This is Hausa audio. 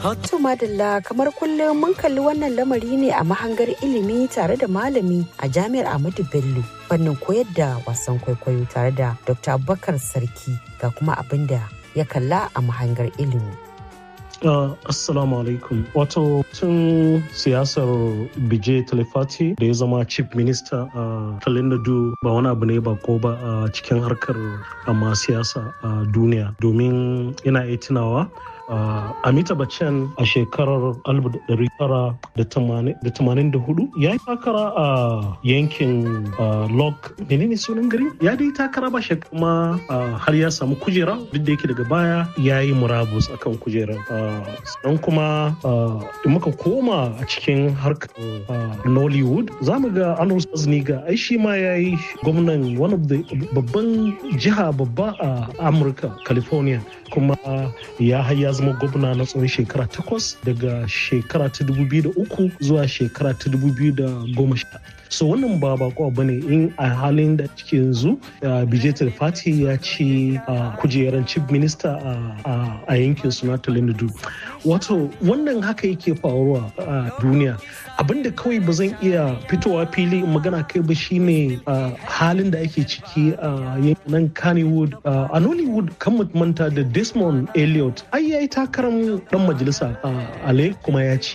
To madalla kamar kullum mun kalli wannan lamari ne a mahangar ilimi tare da malami a jami'ar Ahmadu Bello fannin koyar da wasan kwaikwayo tare da Dr. Abubakar Sarki ga kuma abin da ya kalla a mahangar ilimi. Uh, assalamu alaikum wato tun siyasar bije talifati da ya zama chief minister a uh, talinadu ba wani abu ne ba ko ba a uh, cikin harkar amma siyasa a uh, duniya domin ina iya tunawa Uh, Amita Bachchan a shekarar 1984 ya yi takara a uh, yankin uh, Lok menene sunan gari ya dai takara ba shi kuma har ya samu kujera duk da yake daga baya ya yi murabus akan kujerar sannan kuma in muka koma a cikin harkar Nollywood za mu ga Arnold Schwarzenegger ai shi ma ya yi gwamnan one of the babban jiha babba a Amurka California kuma ya haya zama gwamna na tsawon shekara takwas daga shekara ta uku zuwa shekara ta sha. so wannan ba bako ba ne in a halin da cike yanzu bijetar fati ya ci kujeran chief minister a yankin suna talindu wato wannan haka yake faruwa a duniya abinda kawai ba zan iya fitowa fili magana kai ba shine halin da ake ciki a yankin kannywood a nollywood kan manta da desmond elliot ai yayi takarar dan majalisa a kuma ya ci